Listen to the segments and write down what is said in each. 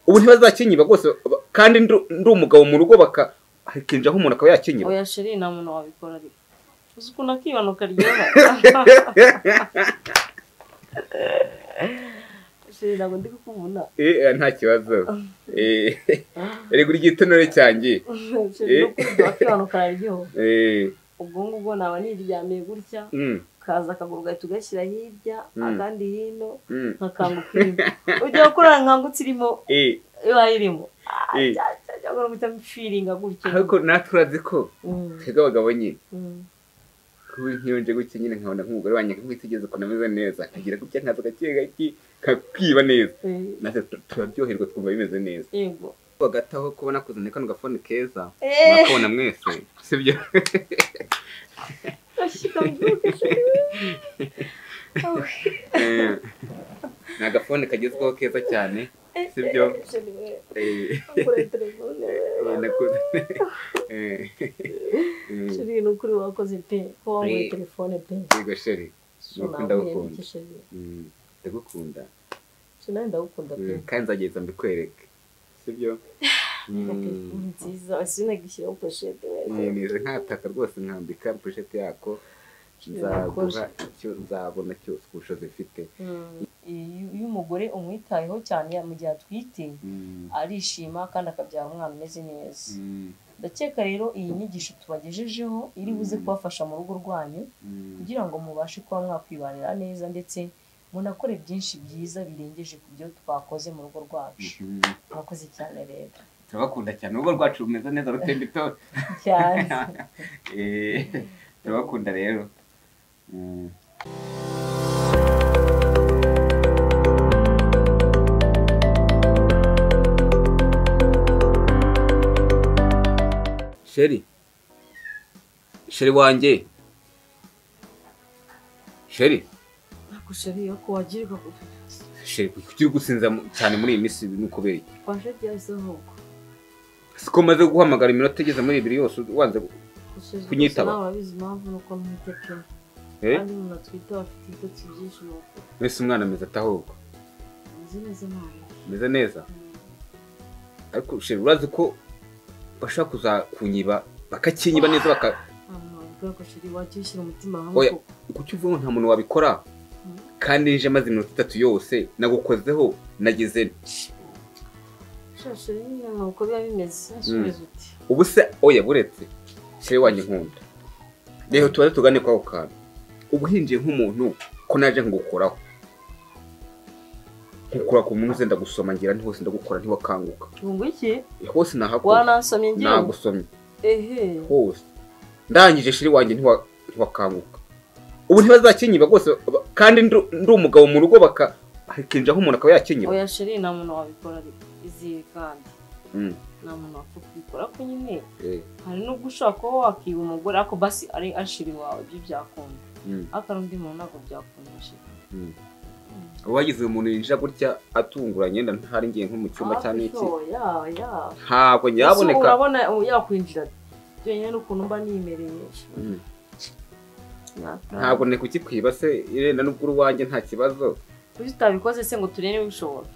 ubu ntibazakinyiba rwose kandi ndi umugabo mu rugo baka hakinjaho umuntu akaba yakinyiba oya sheri nta muntu wabikora ariko uzi ukuntu akibano karyoha sheri ntabwo ndi kukubona eh nta kibazo eh erega uri igitonore cyanjye sheri ni ukuri akibano kararyoha eh ubwo ngubwo naba niryamiye gutya mm, kaza akaguru ugahita ugashyira hirya Mm. akandi hino mm, nkakanguka irimo ujya gukorana nkankutse irimo eh iba irimo eh cyangwa guhita mfiringa gutya ariko natwe urazi ko Mm, twebwe abagabo nyine mm. kuba nk'iyo nje gutya nyine nkabona nk'umugore wanjye nkamwitegereza ukuntu ameze neza nkagira gutya nkaza gake gake kakwiba neza Eh, natwe tu- turaryoherwa twumva bimeze neza yego hagati aho kubona kuzana kano gafone keza Eh. murakabona mwese sibyo Ashika mbyuke sheri Eh, ni agafone kagezweho keza cyane sibyo Eh, eh, naku- eh, eh, sheri ni ukuri wakoze pe ko wanguye telefone pe yego sheri nuko ndagukunda ndagukunda sheri Mm, ndagukunda nawe ndagukunda pe Mm, kandi nzageza mbikwereke sibyo Mm, telefone nziza sinagishyiraho poshete eh, nize nkataka rwose nkambika poshete yako nzaguha icyo nzabona cyose ubushobozi mfite iyo umugore umwitayeho cyane mu gihe atwite Mm, arishima kandi akabyara umwana umeze neza mm, ndakeka rero iyi nyigisho tubagejejeho iri buze Mm. kubafasha mu rugo rwanyu mm. kugira ngo mubashe kuba mwakwibanira neza ndetse munakore byinshi byiza birengeje ku byo twakoze mu rugo rwacu Mhm. murakoze cyane rero turabakunda cyane urugo rwacu rumeze neza rutemba itoto cyane Eh, turabakunda rero Mm. sheri sheri wanjye sheri ariko sheri iyo ko wagirirwa ku sheri kuki uri gusinza mu- cyane muri iyi minsi ni ukubera iki fashe byasohoka siko maze guhamagara iminota igeze muri ibiri yose wanze gu- Kunyitaba. nawe urabizi impamvu ni uko mwite pe eh? kandi umuntu atwite aba afite ibitotsi byinshi ni uko mbese umwana ameze atahubwo nzi neza nawe ameze neza ariko sheri urazi ko bashaka kuzakunyiba bakakinyiba neza baka abantu bavuga ko sheri wajya ushyira umutima Oya. hamwe koko kuki uvuga ngo nta muntu wabikora kandi nje maze iminota itatu yose nagukozeho nagize sha sheri nyine ni uko biba bimeze nsubiza uti ubu se oya buretse sheri wanjye nkunda rero tubaze tugane kuri ako kantu ubu hinjiye nk'umuntu ko naje nkugukoraho nkukura ku muntu uze ndagusoma ngira nti hose ndagukora ntiwakanguka ngo iki hose nahakora wanansomye ngira ngo nagusomye ehe hose ndangije shiri wanjye ntiwa- ntiwakanguka ubu ntibazakinyiba rwose ba- kandi ndi- ndi umugabo mu rugo baka hakinjaho umuntu akaba yakinyiba oya sheri nta muntu wabikora ariko izire kandi Mm, nta muntu wapfa kubikora ariko nyine eh, hari n'ubwo ushobora kuba wakiba umugore ariko basi ari ashiri wawe ibyo byakunda mm, ariko hari undi muntu ntabwo byakunda sheri mm. uba wagize umuntu yinjira gutya atunguranye wenda ntari ngiye nko mu cyumba cyane iki ya ya ntabwo Ese yaboneka urabona ubu yakwinjira byonyine ni ukuntu mba nimereye Mm, Nyata. ntabwo nari kukikwiba se irenda n'ubwo uwanjye nta kibazo kuki utabikoze se ngo turebe niba ubishobora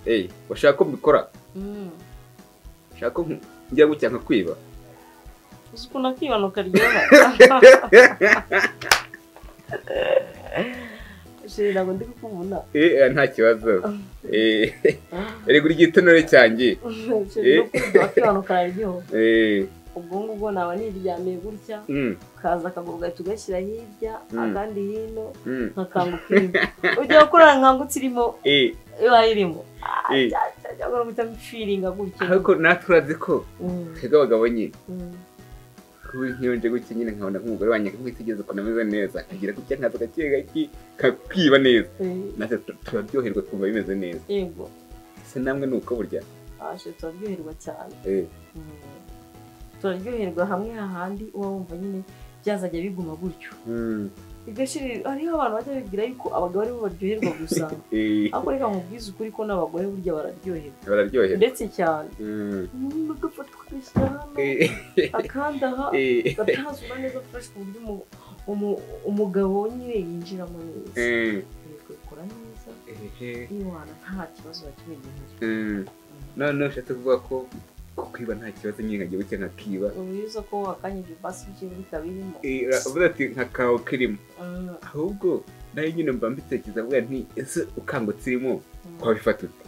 Eh, washaka ko mbikora Mm. ushaka ko nk- njya gutya nkakwiba uzi ukuntu akibanuka ryoha sheri ntabwo ndi kukubona Eh, eh, nta kibazo Eh, erega uri igitonore cyanjye sheri no kurya akibanuka kararyoha Eh, ubwo ngubwo naba niryamiye gutya mm, kaza akaguru ugahita ugashyira hirya Mm. akandi hino mm. nkakanguka irimo ujya gukorana nkankutse irimo Eh, iba irimo eh, cyangwa guhita mfiringa gutya ariko natwe urazi ko Mm, twebwe abagabo nyine mm. kuba nk'iyo nje gutya nyine nkabona nk'umugore wanjye nkamwitegereza ukuntu ameze neza nkagira gutya nkaza gake gake kakwiba neza Eh, natwe tu- turaryoherwa twumva bimeze neza yego ese namwe ni uko burya ashe turaryoherwa cyane Eh, Mm. turaryoherwa hamwe hahandi uba wumva nyine byazajya biguma gutyo mm, bigashirira hariho abantu bajya bibwira yuko abagabo aribo baryoherwa gusa eh, ariko reka mubwize ukuri ko n'abagore burya bararyoherwa bararyoherwa ndetse cyane Mm, umuntu agafata ugashyira hano eh, akanda aha eh, agatazura neza fresh ku buryo umu- umu- umugabo nyine yinjiramo neza eh, Yego, ikora neza eh, eh, iwana nta kibazo na kimwe gihari mm. Mm. noneho ushatse kuvuga ko kwiba nta kibazo nyine nkagiye buke nkakiba ubizi ko wakanya ibyo basi by'iwe bikaba birimo Eh, aravuga ati nka kawo kirimo Mm, ahubwo nayo nyine mba mbitekereza avuga nti ese ukangutse irimo twabifata ute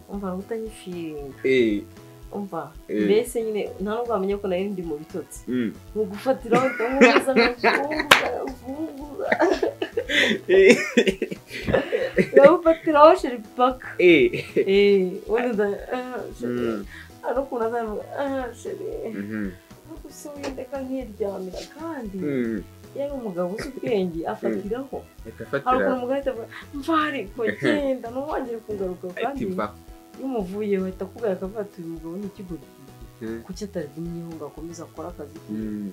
umva utanyifiringa Eh, umva Eh. mbese nyine nta nubwo wamenya ko nari ndi mu bitotsi mm. mu gufatira wenda nk'ubwiza nk'ubwunguza Eh, ndabufatira aho sheri paka eh. eee ubundi nda ah, sheri Mm, hari ukuntu azavuga ah sheri mhm, ntabwo se wendeka nkiryamira kandi mm. yewe umugabo uzi ubwenge afatiraho Reka hari fatira ukuntu umugabo ahita avuga mva ariko genda ntiwongere kungaruka kandi ati mba iyo umuvuye wahita akubwira akavuga ati uyu mugabo ni ikigo Mhm. kuki atagumyeho ngo akomeze akore akazi ke Mm.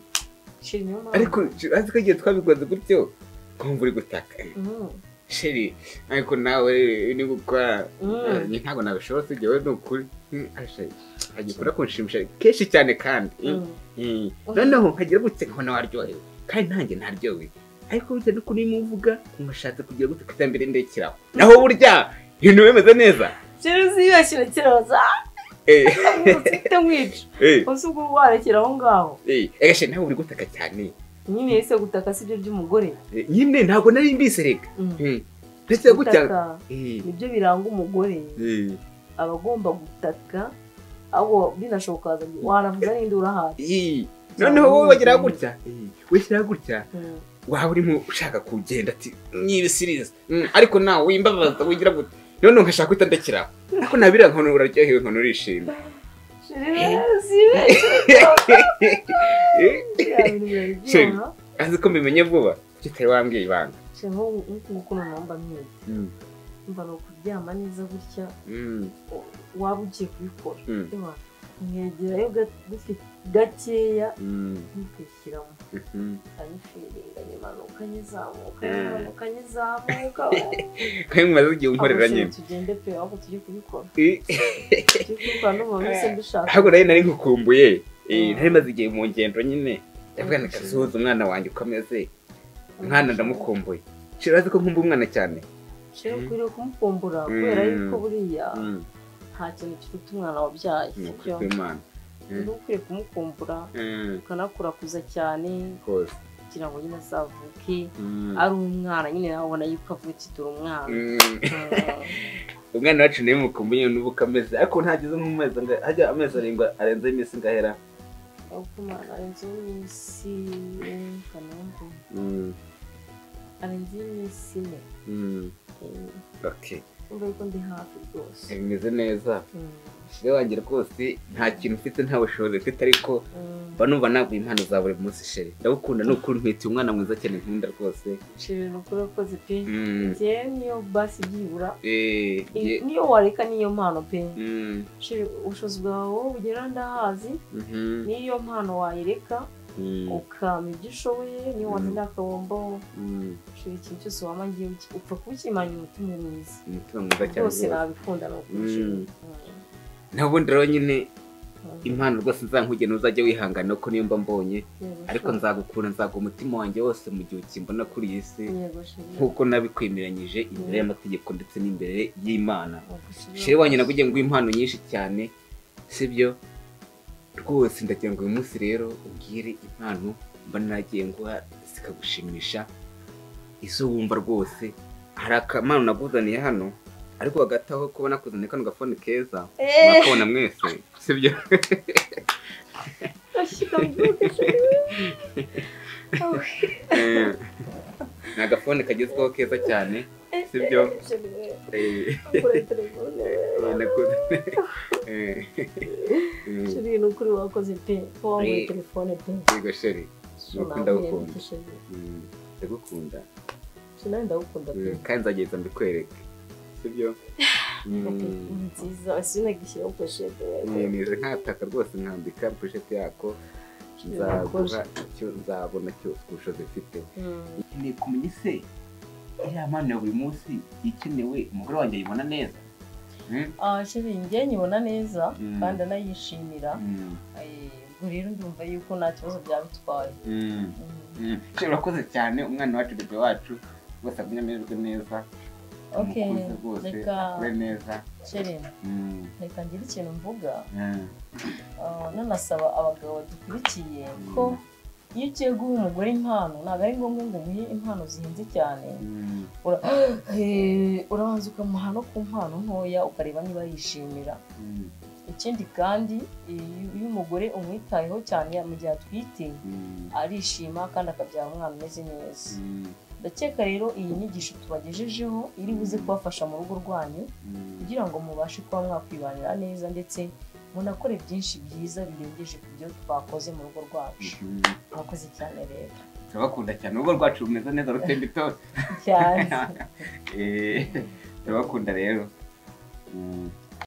sheri niyo mpamvu ariko azi ko igihe twabikoze gutyo nkumva uri gutaka Mm, sheri ariko nawe ni gukora mm. Njye ntabwo nabishobora tugewe ni ukuri Mm, arashe, agikunda kunshimisha kenshi cyane kandi Mm, Mm. mm. noneho nkagira gutya nkabona waryohewe kandi nanjye ntaryowe ariko bitewe n'ukuntu urimo uvuga nkushatse kugira gutya ku iterambere ndekeraho naho burya ibintu bimeze neza sheri uzibeshyira kiraza Eh, ufite mwica eh, ubu si ubwo warekera aho ngaho eh. Erega sheri nawe uri gutaka cyane nyine yise gutaka si byo by'umugore Eh, nyine ntabwo nari mbizi reka Mm. Mm. ndetse gutya Gutaka Eh, nibyo biranga umugore eh. aba agomba gutaka ahubwo binashoboka wanavuza n'indi urahazi Eh. noneho wowe wagira gutya Eh, wishyira gutya Mm. waba urimo ushaka kugenda ati nyibisiriza Mm, ariko nawe wimbabaza wigira gute noneho nkashaka guhita ndekeraho ariko nabira nkono uraryohewe nkono urishimye sheri uzibeshyira Eh, biriya bintu biraryoha azi ko mbimenye vuba kuki utari wambwiye ibanga sheri nk'ubu nguku noneho mba mwiza Mm, mba ni ukuryama neza gutya mm, waba ugiye kubikora mm, Ewa, mwegerayo ga- gake- gakeya mm, ntukishyiramo mhm. kanyifiringa nyimanuka nyizamuka nyimanuka nyizamuka kandi mumaze igihe unkorera Ahubwo nyine sheri tugende pe ahubwo tujye kubikora Eh, tujye kubikora n'umuntu wese dushaka ahubwo nayo nari nkukumbuye Eh, Mm. nari maze igihe mu ngendo nyine ndavuga nti kasuhuza umwana wanjye uko ameze mwana ndamukumbuye shira azi ko nkumva umwana cyane sheri ukwiriye kumukumbura Mm. kubera yuko buriya Mm, nta kintu kiruta umwana wabyaye ni ukuri sibyo kw'Imana Mm. uba ukwiye kumukumbura Mm, ukanakurakuza cyane rwose kugira ngo nyine azavuke Mm. ari umwana nyine nawe ubona yuko avutse dore umwana Mm. Mm. umwana wacu nawe mukumbuye nubu kameze ariko ntageze nk'umezi anga- hajya amezi arindwi arenze iminsi ngahera uko umwana arenze iminsi kanumva arenze iminsi ine Eh, Okay. urumva yuko ndi hafi rwose bimeze neza Mm. rero wanjye rwose nta kintu ufite nta bushobozi ufite ariko Mm. mba numva naguha impano za buri munsi sheri ndagukunda ni ukuri ntwite umwana mwiza cyane nkunda rwose sheri ni ukuri wakoze pe Mm. njyewe niyo basi byibura Eh, iyi- ye- niyo wareka niyo mpano pe Mm. sheri ubushobozi bwawe bugera ndahazi Mhm. niyo mpano wayereka Mm. ukama ibyo ushoboye niyo Mm. watsinda akabombo Mm. ushobora ikintu cyose waba ngiye uki- upfa kubikimanya umutima mwiza umutima mwiza cyane rwose rwose nabikunda ni ukuri Mm. Sheri. naho ubundi rero nyine Mm. impano rwose nzankugenera uzajya wihangana kuko niyo mba mbonye Yego, ariko Sheri. nzagukura nzaguha umutima wanjye wose mu gihe ukimbona kuri iyi si Yego, Sheri. nk'uko nabikwemeranyije imbere y'amategeko ndetse n'imbere y'imana Yego, Sheri. sheri wanjye nagugiye nguha impano nyinshi cyane sibyo rwose ndagira ngo uyu munsi rero ubwire impano mba nagiye nguha zikagushimisha izo wumva rwose hari akamano naguzaniye hano ariko hagati aho kuba nakuzaniye kano gafone keza Eh, mwakabona mwese sibyo ashyikamye, Sheri. Oh, Eh, ni agafone kagezweho keza cyane eh, sibyo eh, Sheri, eh, Eh, kure telefone, eh. nakoze Eh, eh, Sheri, ni ukuri wakoze pe ko wambaye Eh. telefone pe yego sheri Sheri, ukuri nawe ndagukunda. wiyambike, Sheri. mm, ndagukunda Sheri, nawe ndagukunda pe Mm, kandi nzagenda mbikwereke sibyo Ni nziza sinagishyiraho poshete nize nkataka rwose nkambika poshete yako nzaguha icyo nzabona cyo ubushobozi ufite nkeneye kumenya ise iriya mpano ya buri munsi ikenewe umugore wanjye ayibona neza Mm, sheri njye nyibona neza Mm. kandi anayishimira mm, Eh, ubwo rero ndumva yuko nta kibazo byaba bitwaye mm. Mm. Mm. Sheri, urakoze cyane umwana wacu bebe wacu rwose agume amererwe neza Okay, umukuze rwose reka- akore neza Chere, Mm, reka ngire ikintu mvuga mm, Ah, nanasaba abagabo badukurikiye ko iyo ugiye guha umugore impano ntabwo ari ngombwa ngo umuhe impano zihenze cyane mm, Ura- Eh, urabanza ukamuha no ku mpano ntoya ukareba niba yishimira mm, ikindi kandi iyo iyo umugore umwitayeho cyane mu gihe atwite mm, arishima kandi akabyara umwana umeze neza mm, ndakeka rero iyi nyigisho tubagejejeho iri buze kubafasha mu rugo rwanyu mm. kugira ngo mubashe kuba mwakwibanira neza ndetse munakore byinshi byiza birengeje ku byo twakoze mu rugo rwacu Mm. mwakoze cyane rero turabakunda cyane urugo rwacu rumeze neza rutemba itoto cyane Eh, turabakunda rero Mm,